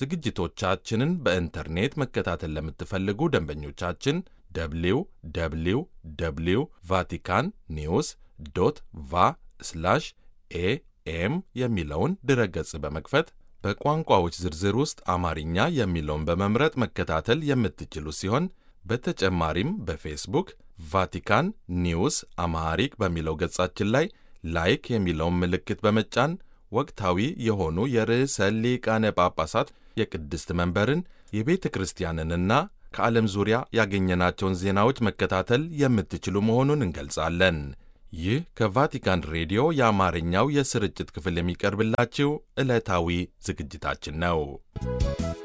ዝግጅቶቻችንን በኢንተርኔት መከታተል ለምትፈልጉ ደንበኞቻችን ደብሊው ደብሊው ደብሊው ቫቲካን ኒውስ ዶት ቫ ስላሽ ኤኤም የሚለውን ድረገጽ በመክፈት በቋንቋዎች ዝርዝር ውስጥ አማርኛ የሚለውን በመምረጥ መከታተል የምትችሉ ሲሆን በተጨማሪም በፌስቡክ ቫቲካን ኒውስ አማሃሪክ በሚለው ገጻችን ላይ ላይክ የሚለውን ምልክት በመጫን ወቅታዊ የሆኑ የርዕሰ ሊቃነ ጳጳሳት የቅድስት መንበርን የቤተ ክርስቲያንንና ከዓለም ዙሪያ ያገኘናቸውን ዜናዎች መከታተል የምትችሉ መሆኑን እንገልጻለን። ይህ ከቫቲካን ሬዲዮ የአማርኛው የስርጭት ክፍል የሚቀርብላችሁ ዕለታዊ ዝግጅታችን ነው።